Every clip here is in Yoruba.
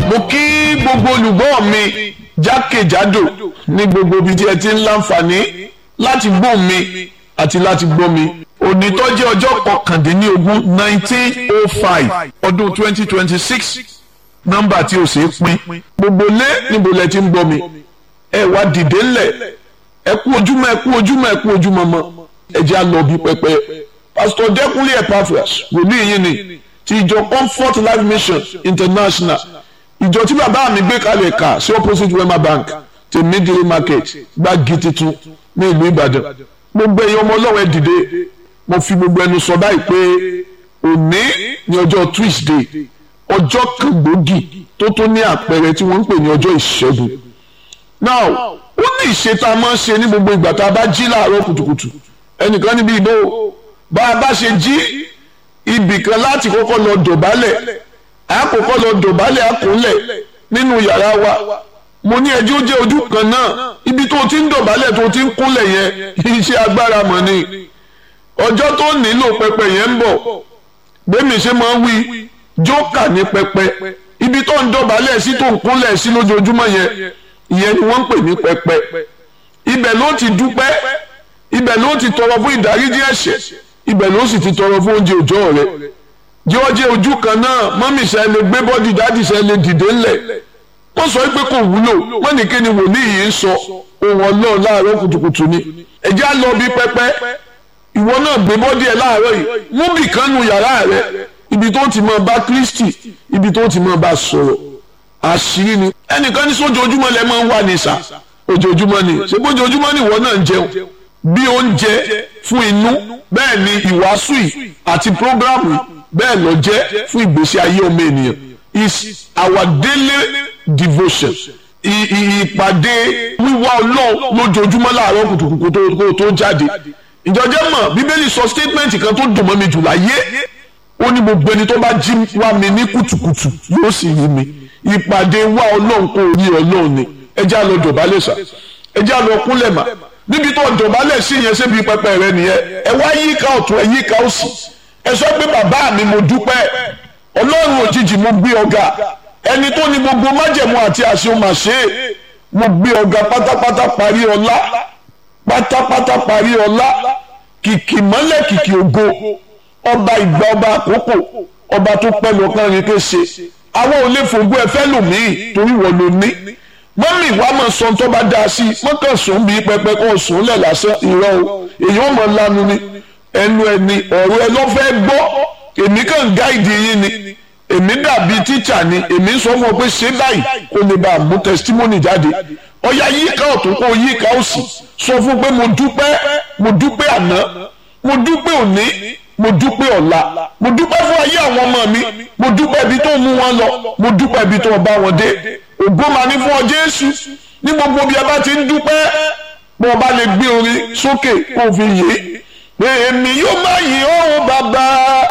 mo kí gbogbo olùgbọ́ mi jákèjádò ní gbogbo ibi tí ẹ ti ń láǹfààní láti gbọ́ mi àti láti gbọ́ mi òní tó jẹ́ ọjọ́ kọkàndínlógún nineteen oh five ọdún twenty twenty six nọ́mbà tí o ṣe é pín gbogbo lé níbo lẹ ti ń gbọ́ mi ẹ wá dìde ńlẹ̀ ẹ kú ojúmọ́ ẹ kú ojúmọ́ ẹ kú ojúmọ́ mọ́ ẹ jẹ́ àlọ́ bí pẹpẹ pásítọ̀ dẹ́kunlé epaphras wòlíì yín ni ti ìjọ comfort life mission international ìjọ tí bàbá mi gbé kalẹ̀ kà sí opposite wema bank ti midley market gbági titun ní ìlú ìbàdàn gbogbo ẹ̀yin ọmọ ọlọ́run ẹ dìde mo fi gbogbo ẹnu sọ báyìí pé òní ní ọjọ́ tuesday ọjọ́ kan gbòógì tó tó ní àpẹẹrẹ tí wọ́n ń pè ní ọjọ́ ìṣẹ́gun now ó ní ìṣe tá a máa ń ṣe ní gbogbo ìgbà tá a bá jí láàárọ̀ kùtùkùtù ẹnìkan níbi ìbò bá a bá ṣe jí ibì kan láti kọ́kọ́ lọ dọ̀bálẹ̀ àkọ́kọ́ lọ dọ̀bálẹ̀ àkúnlẹ̀ nínú yàrá wa mo ní ẹjọ́ ó jẹ́ ojú kan náà ibi tó ti ń dọ̀bálẹ̀ tó ti ń kúnlẹ̀ yẹn iṣẹ́ agbára mọ̀ ni ọjọ́ tó nílò pẹpẹ yẹn ń bọ̀ gbẹ̀mí ṣe máa ń wí jókà ní pẹpẹ ibi tó ń dọ̀bálẹ̀ sí tó ń kúnlẹ̀ sí lójoojúmọ́ yẹn ìyẹn ni wọ́n ń pè ní pẹpẹ ibẹ̀ ló ti dúpẹ́ ibẹ̀ ló ti tọrọ fún ìdáríjì ẹ̀ṣẹ̀ ibẹ̀ ló sì ti tọrọ fún oúnjẹ òòjọ́ rẹ̀ jẹ́wọ́jẹ́ ojú kan náà mọ́mí ṣe lè gbé bọ́dì dáàdì ṣe lè dìde ńlẹ̀ wọ́n sọ pé kò wúlò wọ́n ní kíni wòlíì yìí ń sọ ohun ọlọ́run láàárọ̀ kùtùkùtù ni ẹ̀jẹ̀ á lọ bí pẹ́pẹ́ ìwọ náà gbé bọ́dì ẹ̀ láàárọ̀ yìí mú bì kan nu yàrá rẹ̀ ibi tó ti máa bá Kristi ibi tó ti máa bá sọ̀rọ̀ àṣírí ni ẹnìkan ní sójoojúmọ́ lẹ́ máa ń wà ní sà ojoojúmọ́ ni ṣé bójoojúmọ́ ni ìwọ náà ń jẹun bí oúnjẹ fún inú bẹ́ẹ̀ ni ìwàásù yìí àti prógrámù yìí bẹ́ẹ̀ lọ jẹ́ fún ìgbésí ayé ọmọ ènìyàn is our daily devotion ìpàdé wíwá ọlọ́run lójoojúmọ́ láàárọ̀ kùtùkùtù tó jáde ìjọjẹ́ mọ̀ bíbélì sọ statement kan tó dùn mọ́ mi jù láyé ó ní gbogbo ẹni tó bá jí wá mi ní kùtùkùtù yóò sì rí mi ìpàdé wá ọlọ́run kò rí ọlọ́run ni ẹ já lọ dọ̀bálẹ̀ sà ẹ já lọ kúnlẹ̀ mà níbi tó dọ̀bálẹ̀ sí yẹn sébi pẹpẹ rẹ nìyẹn ẹ wá yíká ọ̀tún ẹ yíká òsì ẹ sọ pé bàbá mi mo dúpẹ́ ọlọ́run òjijì mo gbé ọ̀gá ẹni tó ní gbogbo májẹ̀mú àti àṣẹ máa ṣe é mo gbé ọ̀gá pátápátá parí ọlá pátápátá parí ọlá kìkì mọ́lẹ̀ kìkì ògo ọba ìgbà ọba àkókò ọba tó pẹ́ lọ́kàn rí kése àwọn ò lè fògbó ẹ fẹ́ lòmíì torí wọ́n ló ní mọ́mì wa máa sọ tó bá dáa sí i mọ́kàn sùn bí pẹpẹ kó sùn lẹ̀ lásán ìrọ̀ o èyí ò mọ̀ lanu ni ẹnu ẹni ọ̀rọ̀ ẹ lọ́ fẹ́ gbọ́ èmi kàn gáìdì yín ni èmi dàbí tíṣà ni èmi sọ fún ọ pé ṣé báyìí kó lè bá a mú tẹsítímọ́nì jáde ọ̀yà yíká ọ̀tún kó yíká òsì sọ fún pé mo dúpẹ́ mo dúpẹ́ àná mo dúpẹ́ òní mo dúpẹ́ ọ̀la mo dúpẹ́ fún ayé àwọn ọmọ mi mo dúpẹ́ ibi tó mú wọn lọ mo dúpẹ́ ibi tó bá wọn dé ògo máa ní fún ọ Jésù ní gbogbo bí a bá ti ń dúpẹ́ bó o bá lè gbé orin sókè kó o fi yé pé èmi yóò máa yìn ọ́ bàbá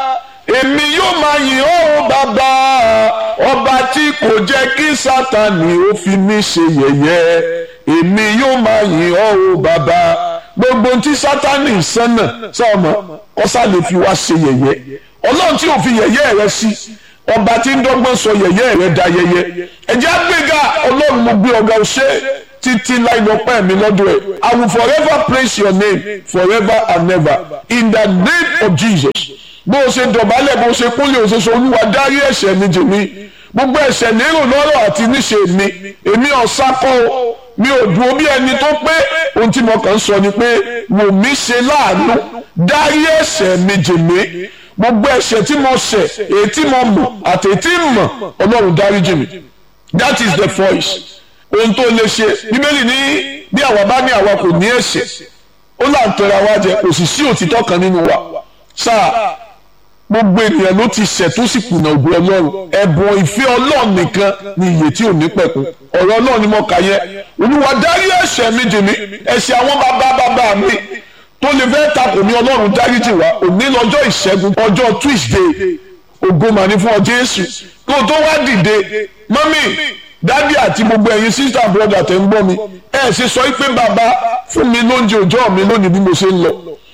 èmi yóò máa yìn ọ́ bàbá ọba tí kò jẹ́ kí sátani ó fi mí ṣe yẹ̀yẹ́ èmi yóò máa yìn ọ́ bàbá gbogbo tí sátani sánà sọmọ ọsà lè fi wá ṣe yẹ̀yẹ́ ọlọ́run tí ò fi yẹ̀yẹ́ rẹ sí ọba tí ń dọ́gbọ́n sọ yẹ̀yẹ́ rẹ da yẹ̀yẹ́ ẹ̀jẹ̀ àgbéga ọlọ́run mo gbé ọ̀gá ọ̀ṣẹ́ títí láì lọ pẹ́ mi lọ́dọ̀ ẹ̀ I will forever praise your name forever and never in the name of Jesus bó o ṣe dọ̀bálẹ̀ bó o ṣe kúnlẹ̀ o ṣe sọ olúwa dárí ẹ̀ṣẹ̀ mi jì mí gbogbo ẹ̀ṣẹ̀ lérò lọ́rọ̀ àti níṣe mi èmi ọ̀sákọ́ o mi ò dúró bí ẹni tó pé ohun tí mo kàn ń sọ ni pé wò mí ṣe láàánú dárí ẹ̀ṣẹ̀ mi jì mí gbogbo ẹ̀ṣẹ̀ tí mo ṣẹ̀ èyí tí mo mọ̀ àti èyí tí mo mọ̀ ọlọ́run dárí jì mí that is the voice ohun tó lè ṣe bíbélì ní bí àwa bá ní àwa kò ní ẹ̀ṣẹ̀ ó là ń tẹra wa jẹ kò sì sí òtítọ́ kan nínú wa sáà gbogbo ènìyàn ló ti ṣẹ̀ tó sì kùnà ògùn ọlọ́run ẹ̀bùn ìfẹ́ ọlọ́run nìkan ni ìyè tí ò ní pẹ̀kun ọ̀rọ̀ ọlọ́run ni mo kà yẹ olúwa dárí ẹ̀ṣẹ̀ mi jì mí ẹ̀ṣẹ̀ àwọn bàbá bàbá mi tó lè fẹ́ takò mí ọlọ́run dáríjì wá òní lọ́jọ́ ìṣẹ́gun ọjọ́ tuesday ògo màní fún ọ jésù kó o tó wá dìde mọ́mì dádì àti gbogbo ẹ̀yin sísá brọ́dà tẹ̀ ń gbọ́ mi ẹ̀ ṣe sọ pé bàbá fún mi lóúnjẹ òòjọ́ mi lónìí bí mo ṣe ń lọ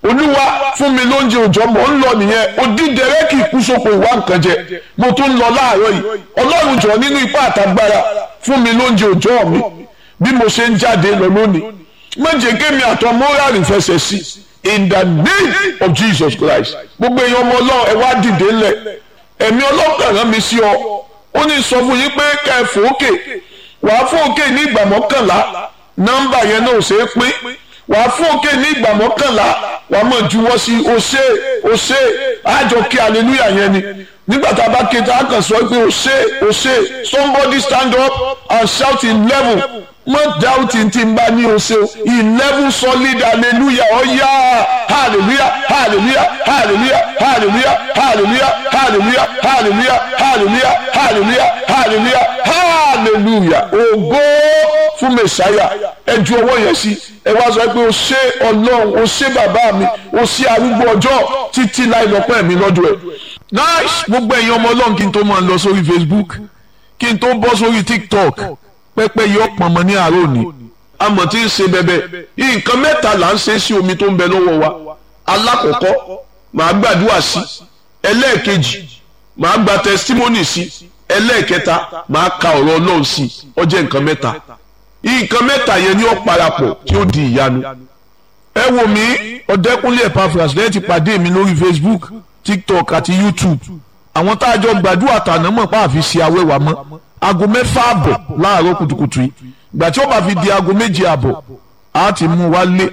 olúwa fún mi lóúnjẹ òòjọ́ mò ń lọ nìyẹn odídẹrẹ́ kì í kú sóko ìwà nǹkan jẹ mo tún ń lọ láàárọ̀ yìí ọlọ́run jọ nínú ipá àtagbára fún mi lóúnjẹ òòjọ́ mi bí mo ṣe ń jáde lọ lónìí méje kémi àtọ mọ́rààrì fẹsẹ̀ sí in the name of Jesus Christ gbogbo èèyàn ọmọ ọlọ́run ẹ wá dìde ńlẹ̀ ẹ̀mí ọlọ́kàn rán mi sí ọ ó ní sọ fún yín pé kẹ́ ẹ fòókè wàá fòókè ní ìgbà mọ́kànlá nọ́mbà yẹn náà ò ṣeé pín wàá fòókè ní ìgbà mọ́kànlá wàá mọ̀ juwọ́ sí o ṣe o ṣe àjọ kí hallelujah yẹn ni nígbà tá a bá ké tá a kàn sọ pé o ṣe o ṣe somebody stand up and shout in level mọ doubting tí n bá ní o ṣe eleven solid hallelujah ọ̀yá hallelujah hallelujah hallelujah hallelujah hallelujah hallelujah hallelujah hallelujah hallelujah hallelujah hallelujah ògo fún mẹsàáyà ẹ ju ọwọ́ yẹn sí ẹ wá sọ pé o ṣé ọlọ́run o ṣé bàbá mi o ṣé arúgbó ọjọ́ títí láì lọ́pẹ́ mi lọ́dọ̀ ẹ̀. nice gbogbo ẹ̀yin ọmọ ọlọ́run kí n tó máa lọ sórí Facebook kí n tó bọ́ sórí TikTok pẹ́pẹ́ yọ pọ̀nmọ́ ní àárọ̀ òní amọ̀ tí ń ṣe bẹ́bẹ́ nǹkan mẹ́ta là ń ṣe sí omi tó ń bẹ lọ́wọ́ wa alákọ̀ọ́kọ́ màá gbàdúrà sí ẹlẹ́ẹ̀kejì màá gba testimony sí ẹlẹ́ẹ̀kẹta màá ka ọ̀rọ̀ ọlọ́run sí ó jẹ́ nǹkan mẹ́ta nǹkan mẹ́ta yẹn ni ó parapọ̀ tí ó di ìyanu ẹ wò mí ọ̀dẹ́kúnlé Epaphras lẹ́yìn ti pàdé mi lórí Facebook TikTok àti YouTube àwọn tá a jọ gbàdúrà tàná mọ̀ pa àfi ṣe awẹ́wà mọ́ aago mẹ́fà àbọ̀ láàárọ̀ kùtùkùtù yìí ìgbà tí ó bá fi di aago méje àbọ̀ á ti mú wa lé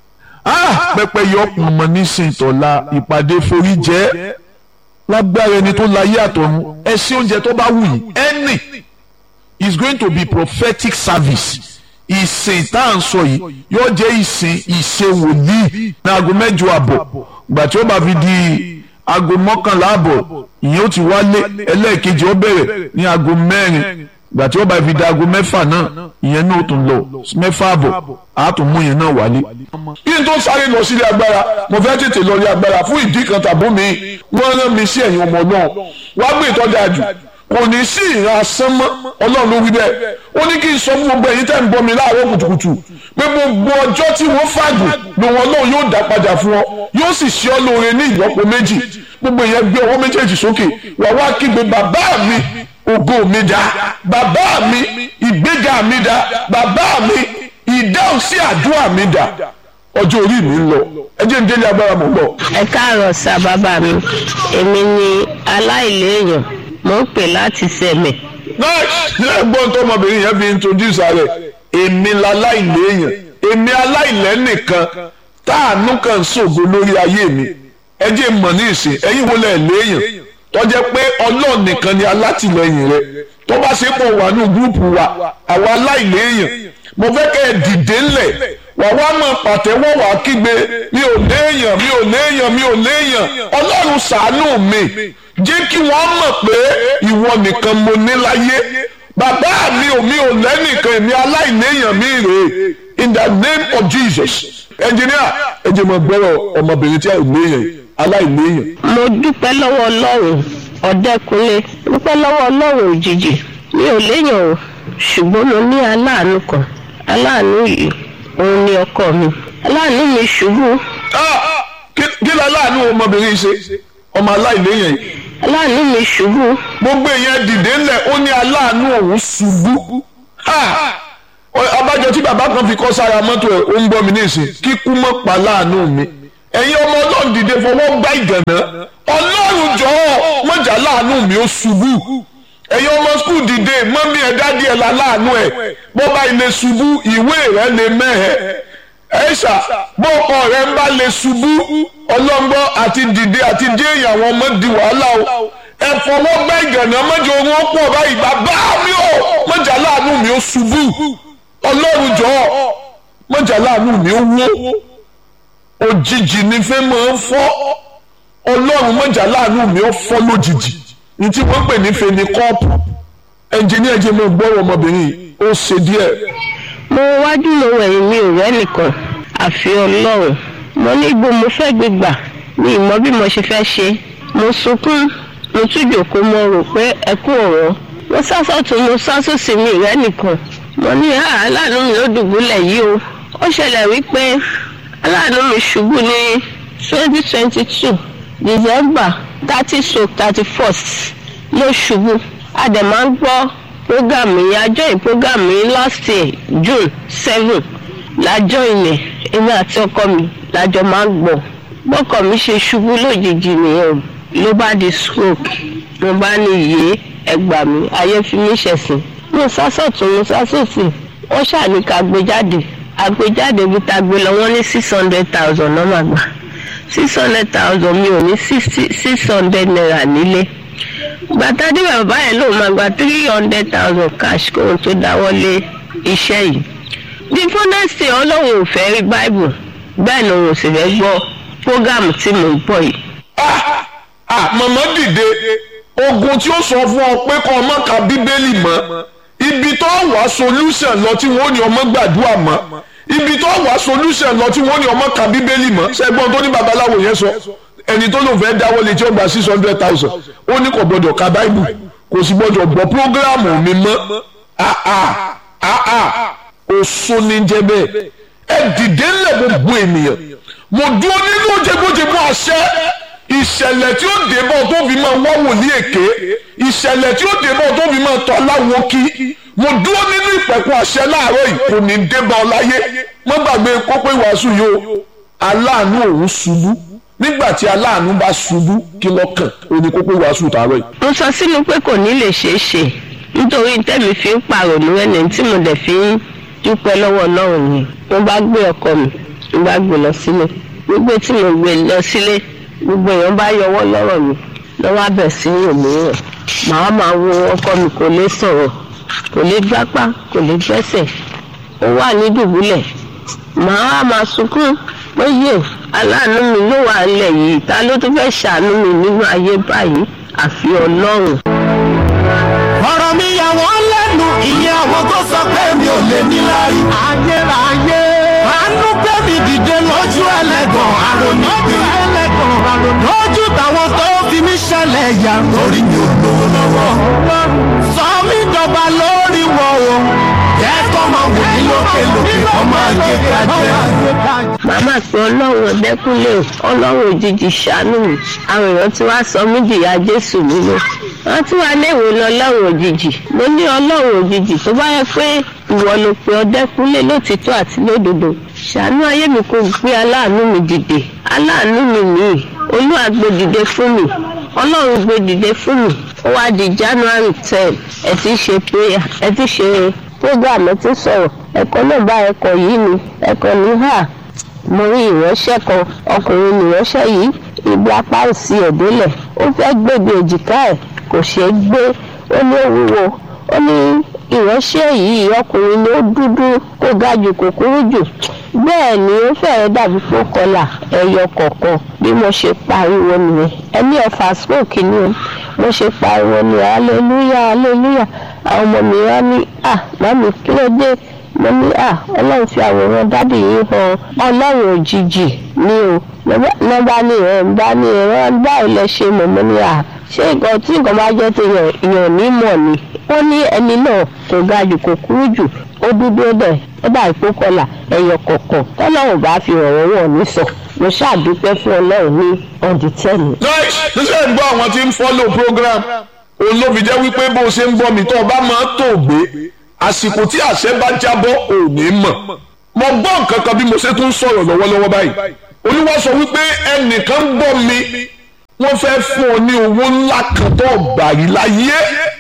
pẹpẹ yọ pọnmọ nísìnyí tọ́la ìpàdé forí jẹ́ lágbára ẹni tó láyé àtọ̀run ẹ sí oúnjẹ tó bá wù yìí ẹnì is going to be prophetic service ìsìn tá à ń sọ yìí yóò jẹ́ ìsìn ìṣe wòlíì ní aago mẹ́jọ àbọ̀ ìgbà tí ó bá fi di aago mọ́kànlá àbọ̀ ìyẹn ó ti wálé ẹlẹ́ẹ̀kejì ó bẹ̀rẹ̀ ní aago mẹ́rin ìgbà tí ó bá fi di aago mẹ́fà náà ìyẹn náà ó tún lọ mẹ́fà àbọ̀ á tún mú ìyẹn náà wálé. kí n tó sáré lọ sílé agbára mo fẹ́ tètè lọ rí agbára fún ìdí kan tàbí mi wọ́n rán mi sí ẹ̀yìn ọmọ náà wá gbé ìtọ́jú àjù kò ní sí ìran asán mọ́ ọlọ́run ló wí bẹ́ẹ̀ ó ní kí n sọ fún gbogbo ẹ̀yin tẹ́ ń bọ́ mi láàárọ̀ kùtùkùtù pé gbogbo ọjọ́ tí wọ́n fàgùn lòun ọlọ́run yóò dá padà fún ọ yóò sì ṣe ọ́ lóore ní ìlọ́po méjì gbogbo ìyẹn gbé ọwọ́ méjèèjì sókè wà wá kígbe bàbá mi ògo mi dá bàbá mi ìgbéga mi dá bàbá mi ìdáhùn sí àdúrà mi dá ọjọ́ orí mi ń lọ ẹ jẹ́ ń délé agbára mọ̀ lọ. ẹ káàárọ̀ sá bàbá mi èmi ni aláìléèyàn mo ń pè láti sẹ̀mẹ̀. náà ẹ̀gbọ́n tó ọmọbìnrin yẹn fi introduce rẹ̀ èmi láláìléèyàn èmi aláìlẹ́nìkan táànú kan ṣògo lórí ayé mi ẹ jẹ́ mọ̀ ní ìsìn ẹ̀yin wo lẹ̀ léèyàn tó jẹ́ pé ọlọ́run nìkan ni alátìlẹyìn rẹ tó bá ṣe pọ̀ wà ní gúrùpù wa àwa aláìléèyàn mo fẹ́ kẹ́ ẹ dìde ńlẹ̀ wà wá mọ̀ pàtẹ́wọ́ wà kígbe mi ò léèyàn mi ò léèyàn mi ò léèyàn ọlọ́run ṣàánú mi jẹ́ kí wọ́n mọ̀ pé ìwọ nìkan mo ní láyé bàbá mi ò mi ò lẹ́nìkan èmi aláìléèyàn mi rèé in the name of Jesus engineer ẹ jẹ́ mọ̀ gbọ́rọ̀ ọmọbìnrin tí a ò léèyàn aláìléèyàn. mo dúpẹ́ lọ́wọ́ ọlọ́run ọ̀dẹ́kunlé dúpẹ́ lọ́wọ́ ọlọ́run òjijì mi ò léèyàn o ṣùgbọ́n mo ní aláàánú kan aláàánú yìí òun ni ọkọ mi aláàánú mi ṣubú Ah, kí kí ló aláàánú ọmọbìnrin ṣe ọmọ aláìléèyàn yìí aláàánú mi ṣubú gbogbo èèyàn dìde ńlẹ̀ ó ní aláàánú òun ṣubú Ha! Ọ- abájọ tí bàbá kan fi kọ́ sára mọ́tò ẹ̀ ó ń gbọ́ mi nísìn kíkú mọ́ pa láàánú mi ẹ̀yin ọmọ ọlọ́run dìde fọwọ́ gbá ìgànnà ọlọ́run jọ̀ọ́ mọ̀jà láàánú mi ó ṣubú ẹ̀yin ọmọ skul dìde mọ́mí ẹ̀ dádì ẹ̀ láàánú ẹ̀ bọ́ba ilé ṣubú ìwé rẹ̀ lè mẹ́hẹ̀ ẹ̀ṣà bọ́ọ̀kọ rẹ̀ ń bá lè ṣubú ọlọ́ngbọ́ àti dìde àti dé ìyàwó ọmọ di wàhálà o ẹ fọwọ́ gbá ìgànnà mọ́jọ owó pọ̀ báyìí bàbá mi ò mọ̀jà láàánú mi ó ṣubú ọlọ́run jọ̀ọ́ mọ̀jà láàánú mi ó wó òjijì ní fẹ́ máa ń fọ́ ọlọ́run mọ̀jà láàánú mi ó fọ́ lójijì ní tí wọ́n pè ní fèní kọ́ọ̀pù ẹnjìníà jẹ́ mọ́ gbọ́rọ̀ ọmọbìnrin yìí ó ṣe díẹ̀ mo wájú mo wẹ̀yìn mi ò rẹ́ nìkan àfi ọlọ́run mo ní ibo mo fẹ́ gbé gbà mi ì mọ bí mo ṣe fẹ́ ṣe mo sunkún mo tún jòkó mo rò pé ẹkún ọ̀rọ̀ mo sásọ̀tún mo sásòsì mi ì rẹ́ nìkan mo ní "Ah, aláàánú mi ló dùbúlẹ̀ yìí o ó ṣẹlẹ̀ wípé aláàánú mi ṣubú ní twenty twenty two december thirty so thirty first ló ṣubú a dẹ̀ máa ń gbọ́ program yìí a join program yìí last year june seven la join ẹ̀ èmi àti ọkọ mi lájọ máa ń gbọ́ bọ́kọ mi ṣe ṣubú lójijì nìyẹn o ló bá di stroke mo bá ní iye ẹgbà mi ayé fi mí ṣẹ̀sìn mo sásọ̀tún mo sásòsì wọ́n ṣàní ká gbé jáde àgbéjáde bí ta gbé lọ wọ́n ní six hundred thousand náà máa gbà six hundred thousand mi ò ní six hundred naira nílé gbàtàdé bàbá yẹn lòun máa gba three hundred thousand cash kóhun tó dáwọ́ lé iṣẹ́ yìí bí fúnẹ́sì ọlọ́run ò fẹ́ rí báìbù bẹ́ẹ̀ ni òun ò sì fẹ́ gbọ́ prógámù tí mò ń bọ̀ yìí. màmá dìde ogun tí ó sọ fún ọ pé kọ́ ọmọ ka bíbélì mọ́ ibi tó wà solution lọ tí wọ́n ní ọmọ gbàdúrà mọ́ ibi tó wà solution lọ tí wọ́n ní ọmọ ka bíbélì mọ́ ṣẹ́gbọ́n tó ní babaláwo yẹn sọ ẹni tó lòun fẹ́ dáwọ́ lé tí ó gba six hundred thousand ó ní kò gbọdọ̀ ka báìbù kò sì gbọdọ̀ gbọ́ prógráàmù mi mọ́ oṣù ní jẹ́ bẹ́ẹ̀ ẹ dìde ńlẹ̀ gbogbo ènìyàn mo dúró nínú jẹgbójẹgbó àṣẹ ìṣẹ̀lẹ̀ tí ó débọ̀ tó fi máa wá wòlíì èké ìṣẹ̀lẹ̀ tí ó débọ̀ tó fi máa tọ́ aláwo kí mo dúró nínú ìpẹ̀kun àṣẹ láàárọ̀ yìí kò ní débọ̀ ọláyé mo gbàgbé kópé wàásù yìí o aláàánú òun ṣubú nígbà tí aláàánú bá ṣubú kí lọ́kàn ó ní kópé wàásù tààrọ̀ yìí. mo sọ sínú pé kò ní lè ṣeé ṣe nítorí tẹ́mi fi ń pàrònú ẹni tí mo dẹ̀ fi ń dúpẹ́ lọ́wọ́ ọlọ́run ni mo bá gbé ọkọ mi mo bá gbé lọ sílé gbogbo tí mo gbé lọ sílé gbogbo èèyàn bá yọwọ́ lọ́rọ̀ mi lọ́wọ́ abẹ̀ sí òmíràn màá máa wo ọkọ mi kò lè sọ̀rọ̀ kò lè gbápá kò lè gbẹ́sẹ̀ ó wà ní dùbúlẹ̀ màá máa sunkún pé yé aláàánú mi ló wà nílẹ̀ yìí ta ló tún fẹ́ ṣàánú mi nínú ayé báyìí àfi ọlọ́run. ọ̀rọ̀ mi yà wọ́n lẹ́nu ìyẹn àwọn tó sọ pé mi ò lè ní lárí. ayérayé. àánú pé mi dìde lójú ẹlẹ́gàn àròní bí ẹlẹ́gàn àròní. lójú táwọn tó fi mí ṣẹlẹ̀ yà. lórí mi ò lówó lọ́wọ́. sọ mí dọ̀gba lórí wọn o. jẹ́ kó máa wò mí lókè lókè kó máa gé kájẹ́. màmá pé ọlọ́run ọ̀dẹ́kúnlé ọlọ́run òjijì ṣàánú mi àwọn èèyàn tí wàá sọ mí dìyà jésù nínú wọn tí wàá léèwé lọ ọlọ́run òjijì mo ní ọlọ́run òjijì tó bá yẹ pé ìwọ ló pe ọ̀dẹ́kúnlé lótìtọ́ àti lódodo ṣàánú ayé mi kò gbé aláàánú mi dìde aláàánú mi nìyí olúwa gbé dìde fún mi ọlọ́run gbé dìde fún mi ó wá di january ten ẹ ti ṣe prayer ẹ ti ṣe program ẹ ti sọ̀rọ̀ ẹ̀kọ́ náà bá ẹ̀kọ́ yìí ni ẹ̀kọ́ ní hà mo rí ìránṣẹ́ kan ọkùnrin nìránṣẹ́ yìí ibi apá òsì ẹ̀dẹ́lẹ̀ ó fẹ́ gbèbè èjìká ẹ̀ kò ṣeé gbé ó ní òwúwo ó ní ìránṣẹ́ yìí ọkùnrin ni ó dúdú kó ga jù kò kúrú jù bẹ́ẹ̀ ni ó fẹ́rẹ̀ dàbí pé ó kọlà ẹyọ kọ̀ọ̀kan bí mo ṣe pariwo nìyẹn ẹni ọ̀fà smoke ni o mo ṣe pariwo ni hallelujah hallelujah àwọn ọmọ mi wá ní à màmí kí ló dé mo ní à ọlọ́run fi àwòrán dádì yìí hàn ọlọ́run òjijì ni o nọ́mbà ní ẹ̀ ń bá ní ẹ̀rọ báwo lẹ ṣe mọ̀ mo ní à ṣé nǹkan tí nǹkan bá jẹ́ ti yàn yàn ní mọ̀ ni ó ní ẹni náà kò ga jù kò kúrú jù ó dúdú ó dẹ̀ ó dà ìpó kọlà ẹyọ kọ̀ọ̀kan tọ́lọ́run bá fi ọ̀rọ̀ wọ̀ ní sọ mo ṣàdúpẹ́ fún ọlọ́run ní ọ̀dì tẹ́lẹ̀. nice níṣẹ́ ń gbọ́ àwọn tí ń follow program òun ló fi jẹ́ wípé bó ṣe ń gbọ́ mi tó o bá máa tó gbé àsìkò tí àṣẹ bá jábọ́ ò ní mọ̀ mo gbọ́ nǹkan kan bí mo ṣe tún sọ̀rọ̀ lọ́wọ́lọ́wọ́ báyìí olúwa sọ wípé ẹnìkan ń gbọ́ mi wọ́n fẹ́ fún ọ ní owó ńlá kan tó gbà rí láyé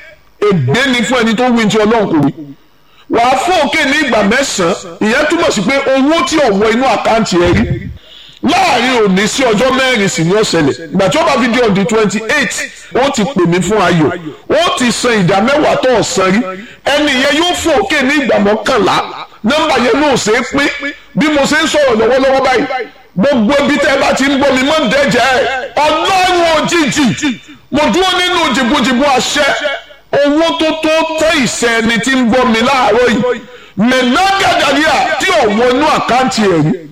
ègbé ni fún ẹni tó wí ti ọlọ́run kò rí wàá fún òkè ní ìgbà mẹ́sàn-án ìyẹn túmọ̀ sí pé owó tí ò wọ inú àkáǹtì ẹ rí láàrin òní sí ọjọ́ mẹ́rin sì ni ó ṣẹlẹ̀ ìgbà tí ó bá fi di ọdún twenty eight ó ti pè mí fún ayọ̀ ó ti san ìdá mẹ́wàá tó ọ̀sán rí ẹni yẹn yóò fún òkè ní ìgbà mọ́kànlá nọ́mbà yẹn náà ṣe é pín bí mo ṣe ń sọ̀rọ̀ lọ́wọ́lọ́wọ́ báyìí gbogbo ibi tẹ́ ẹ bá ti ń gbọ́ mi mọ́ ń dẹ́jẹ́ ọlọ́run òjijì mo dúró nínú jìbùjìbù àṣẹ owó tó tó tẹ́ ìṣẹ́ ẹni tí ń gbọ́ mi láàárọ̀ yìí mẹ́nàgàdàríà tí ò wọnú àkáǹtì ẹ̀ rí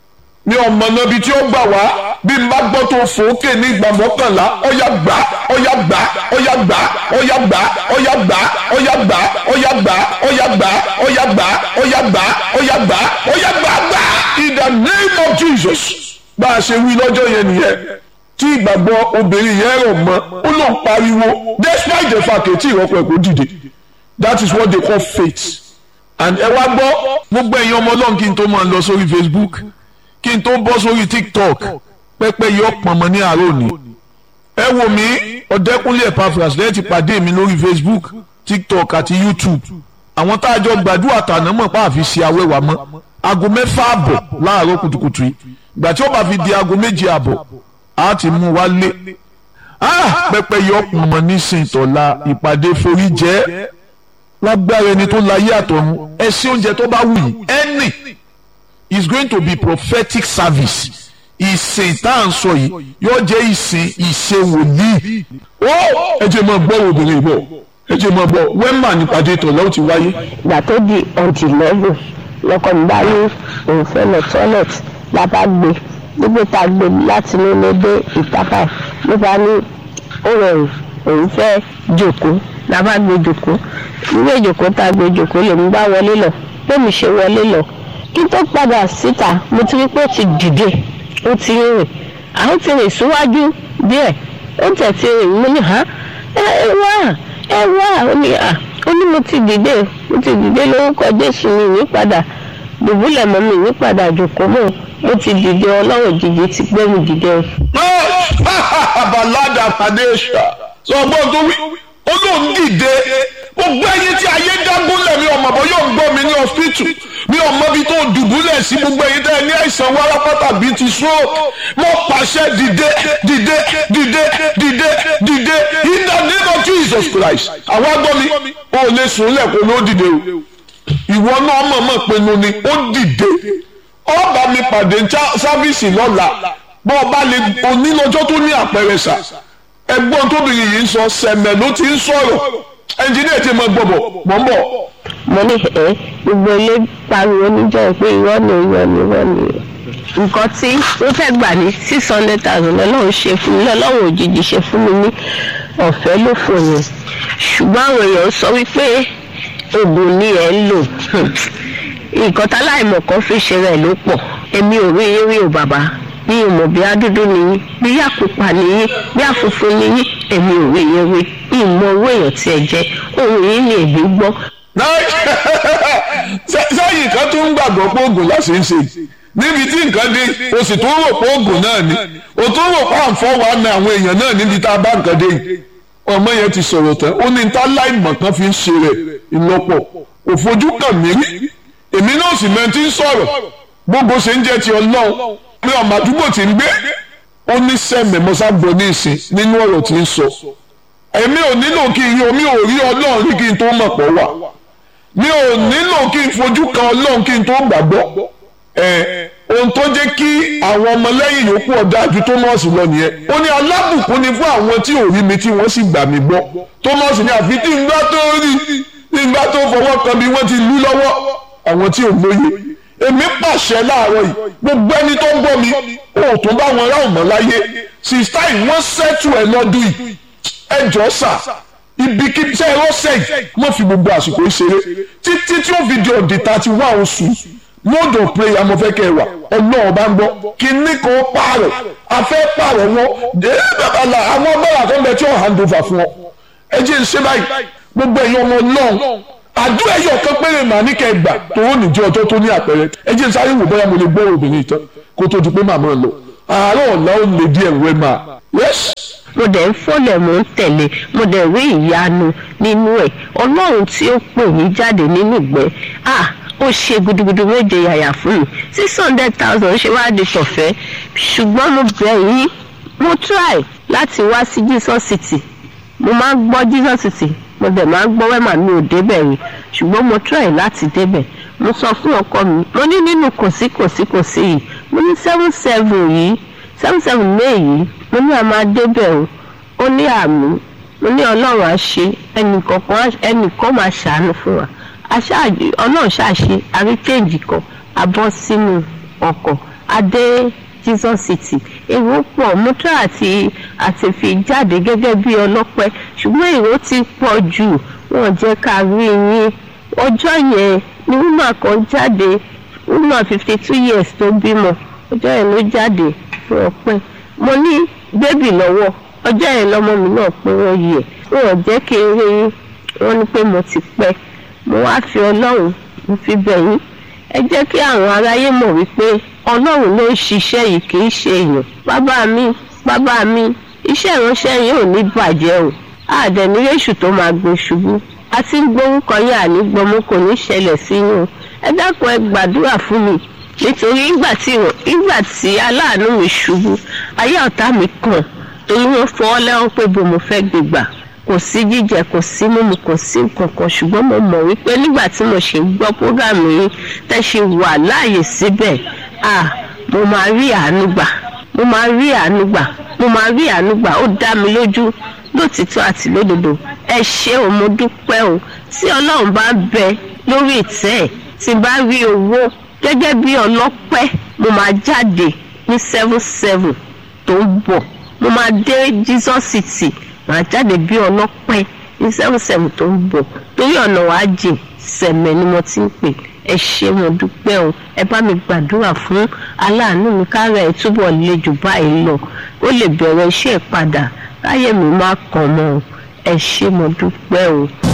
ní ọmọ náà bíi tí ó gbà wá bí n bá gbọ́ tó fòókè ní ìgbà mọ́kànlá ọ̀yà gbà ọ̀yà gbà ọ̀yà gbà ọ̀yà gbà ọ̀yà gbà ọ̀yà gbà ọ̀yà gbà ọ̀yà gbà ọ̀yà gbà ọ̀yà gbà ọ̀yà gbà ọ̀yà gbà gbà in the name of Jesus bá a ṣe wí lọ́jọ́ yẹn nìyẹn tí ìgbàgbọ́ obìnrin yẹn rọ̀ mọ́ ó lóun pariwo despite the fact tí ìrọ́pọ̀ ẹ̀ kò dìde that is what they call faith and ẹ wá gbọ́ gbogbo ẹ̀yin ọmọ ọlọ́run kí n tó máa lọ sórí Facebook kí n tó bọ́ sórí TikTok pẹ́pẹ́ yọ pọ̀nmọ́ ní àárọ̀ òní ẹ wò mí ọ̀dẹ́kúnlé Epaphras lẹ́yìn ti pàdé mi lórí Facebook TikTok àti YouTube àwọn tá a jọ gbàdúrà tàná mọ̀ pa àfi ṣe awẹ́wà mọ́ aago mẹ́fà àbọ̀ láàárọ̀ kùtùkùtù yìí ìgbà tí ó bá fi di aago méje àbọ̀ a ti mú wa lé pẹpẹ yọ pọnmọ nísìnyí tọ́la ìpàdé forí jẹ́ lágbára ẹni tó láyé àtọ̀run ẹ sí oúnjẹ tó bá wù yìí any is going to be prophetic service ìsìn tá à ń sọ yìí yóò jẹ́ ìsìn ìṣe wòlíì ó ẹ jẹ́ mọ́ gbọ́ obìnrin bọ̀ ẹ jẹ́ mọ́ gbọ́ wẹ́mà nípàdé tọ̀la ó ti wáyé. ìgbà tó di ọ̀dì lẹ́gùn lọkọ mi bá ní òun fẹ́ lọ tọ́lẹ̀tì la bá gbé gbogbo tá a gbé láti inú ilé dé ìtàpá ló bá ní ó rọrùn òun fẹ́ jòkó la bá gbé jòkó ilé ìjòkó tá a gbé jòkó lèmi bá wọlé lọ bẹ́ẹ̀mi ṣe wọlé lọ kí tó padà síta mo ti rí pé ó ti dìde ó ti rìn àwọn ti rìn síwájú díẹ̀ ó tẹ̀ ti rìn mo ní hàn ẹ wá ẹ wá ó ní à ó ní mo ti dìde mo ti dìde lórúkọ Jésù mi ní padà dùbúlẹ̀ mọ́ mi ní padà jòkó mọ́ mo ti dìde ọlọ́run jìjì ti gbé mi dìde. balada padesha sọ ọgbọ́n tó wí ó lóun dìde gbogbo ẹyin tí ayé dágúnlẹ̀ mi ọmọ bọ́ yóò gbọ́ mi ní hospital mi ò mọ ibi tó dùbúlẹ̀ sí gbogbo ẹyin tẹ́ ẹ ní àìsàn wárápátá bíi ti stroke mo pàṣẹ dìde dìde dìde dìde dìde in the name of Jesus Christ àwọn agbọ́ mi ò lè sùn lẹ́kọ̀ọ́ ló dìde o ìwọ náà mọ̀ọ́mọ̀ pinnu ni ó dìde ọba mi pàdé sáfíìsì lọ́la bọ́ ọba lè onílọ́jọ́ tó ní àpẹẹrẹ sà ẹgbọ́n tóbìnrin yìí ń sọ sẹ̀mẹ̀ ló ti ń sọ̀rọ̀ ẹnjìnìá ti mọ gbọ̀bọ̀ mọ̀ ń bọ̀. mo ní ẹ gbogbo ilé pariwo níjọ́ pé irọ́ ni irọ́ ni irọ́ ni nǹkan tí wọ́n fẹ́ gbà ní six hundred thousand lọ́lọ́run ṣe fún mi lọ́lọ́run òjijì ṣe fún mi ní ọ̀fẹ́ ló fò yẹn ṣùgbọ́n àwọn èèyàn sọ wípé oògùn ni ẹ̀ ń lò nǹkan táláìmọ̀ kan fi ṣe rẹ̀ ló pọ̀ èmi ò rí eré o bàbá mi ò mọ̀ bí adúdú nìyí bí àpòpà nìyí bí àfùfù nìyí èmi ò rí eré ìmọ̀ owó èèyàn tí ẹ jẹ́ ohun yìí ni èmi gbọ́. sẹ́yìn kan tó ń gbàgbọ́ pé oògùn láti ń ṣe níbi tí nǹkan dé o sì tún rò pé oògùn náà ni o tún rò pé àǹfọ̀ wà ní àwọn èèyàn náà níbi tá a bá nǹkan dé yìí ọmọ yẹn ti sọ̀rọ̀ tán ó ní ta láìmọ̀ kan fi ń ṣe rẹ̀ ìlọ́pọ̀ òfojú kàn mí rí èmi náà sì mẹ́rin tí ń sọ̀rọ̀ gbogbo ṣe ń jẹ́ ti ọlọ́run pé ọmọ àdúgbò tí ń gbé ó ní sẹ́mẹ̀ mọ́sábọ̀ ní ìsìn nínú ọ̀rọ̀ tí ń sọ èmi ò nílò kí n rí omi ò rí ọlọ́run rí kí n tó mọ̀ pọ̀ wà mi ò nílò kí n fojú kan ọlọ́run kí n tó gbàgbọ́ ẹ̀ ohun tó jẹ́ kí àwọn ọmọlẹ́yìn yòókù ọ̀dájú Thomas lọ nìyẹn ó ní alábùkún ni fún àwọn tí ò rí mi tí wọ́n sì gbà mí gbọ́ Thomas ní àfi tí ń gbá tó rí tí ń gbá tó fọwọ́ kan bí wọ́n ti lú lọ́wọ́ àwọn tí ò lóye èmi pàṣẹ láàárọ̀ yìí gbogbo ẹni tó ń gbọ́ mi ò tún bá wọn ráhùn mọ́ láyé sista yìí wọ́n ṣẹ́tù ẹ̀ lọ́dún yìí ẹ jọ sà ibikíbi tẹ́ ẹ rọ́ṣẹ̀ yìí wọ́n fi gbogbo àsìkò ìṣeré títí tí ó fi di ọ̀dì thirty one oṣù mode of prayer mo fẹ́ kẹ́ ẹ wà ọlọ́run bá ń gbọ́ kíní kan pààrọ̀ afẹ́ pààrọ̀ wọn àwọn ọgbọ́n àtọ́gbẹ́ tí ó hand over fún ọ ẹ jẹ́ ń ṣe báyìí gbogbo ẹ̀yin ọmọ náà àdúrà ẹyọ kan péré màá ní kẹgbà tó ó nìjẹ ọjọ́ tó ní àpẹẹrẹ ẹ jẹ́ sáré wò bóyá mo lè gbọ́ obìnrin ìtàn kó tó di pé màmá lọ àárọ̀ ọ̀la ó lè díẹ̀ wẹ́ máa yẹ́sì. mo dẹ̀ ń fọ́lẹ̀ mò ń tẹ̀lé mo dẹ̀ rí ìyanu nínú ẹ̀ ọlọ́run tí ó pè mí jáde nínú ìgbẹ́ ah ó ṣe gudugudu méje yàyà fún mi six hundred thousand ṣe wá di tọ̀fẹ́ ṣùgbọ́n mo bẹ̀ yín mo try láti wá sí Jesus City mo máa ń gbọ́ Jesus City mo dẹ̀ máa ń gbọ́ wẹ́mà mi ò débẹ̀ rí ṣùgbọ́n mo try láti débẹ̀ mo sọ fún ọkọ mi mo ní nínú kòsí kòsí kòsí yìí mo ní seven seven yìí seven seven may yìí mo ní a máa débẹ̀ o ó ní àmì mo ní ọlọ́run á ṣe ẹnìkan máa ṣàánú fún wa ọlọ́run ṣàṣe àrí kéèjì kan a bọ́ sínú ọkọ̀ adé Jesus City èrò pọ̀ mọ́tò àti àti fi jáde gẹ́gẹ́ bí ọlọ́pẹ́ ṣùgbọ́n èrò ti pọ̀ jù wọ́n jẹ́ ká rí yín ọjọ́ yẹn ni wúmà kan jáde wúmà fifty two years tó bímọ ọjọ́ yẹn ló jáde ọpẹ́ mo ní bébì lọ́wọ́ ọjọ́ yẹn lọ́mọ mi náà pé wọ́n yẹ wọn ò jẹ́ kí n rí yín wọ́n ní pé mo ti pẹ́ mo wá fi ọlọ́run mo fi bẹ̀ yín ẹ jẹ́ kí àwọn aráyé mọ̀ wípé ọlọ́run ló ń ṣiṣẹ́ yìí kì í ṣe èèyàn bàbá mi bàbá mi iṣẹ́ ìránṣẹ́ yìí ò ní bàjẹ́ o àdẹ̀níréṣù tó máa gbé ṣubú àti gbórúkọ yín àní gbọmú kò ní ṣẹlẹ̀ sí yín o ẹ dákun ẹ gbàdúrà fún mi nítorí ìgbà tí ìgbà tí aláàánú mi ṣubú ayé ọ̀tá mi kàn torí wọ́n fọwọ́ lẹ́wọ́n pé bò mo fẹ́ gbégbà kò sí jíjẹ kò sí mímu kò sí nǹkankan ṣùgbọ́n mo mọ̀ wípé nígbà tí mo ṣe ń gbọ́ prógámù yìí tẹ́ ṣe wà láàyè síbẹ̀ ah mo máa rí àánú gbà mo máa rí àánú gbà mo máa rí àánú gbà ó dá mi lójú lótìtọ́ àti lódodo ẹ ṣé o mo dúpẹ́ o tí ọlọ́run bá bẹ lórí ìtẹ́ ẹ̀ tí bá rí owó gẹ́gẹ́ bí ọlọ́pẹ́ mo máa jáde ní seven seven tó ń bọ̀ mo máa dé Jesus City màá jáde bí ọlọ́pẹ́ ní seven seven tó ń bọ̀ torí ọ̀nà wàá jìn sẹ̀mẹ̀ ni mo ti ń pè ẹ ṣé mo dúpẹ́ o ẹ bá mi gbàdúrà fún aláàánú mi kára ẹ̀ túbọ̀ le jù báyìí lọ ó lè bẹ̀rẹ̀ iṣẹ́ padà káyé mi má kàn mọ́ ẹ ṣé mo dúpẹ́ o.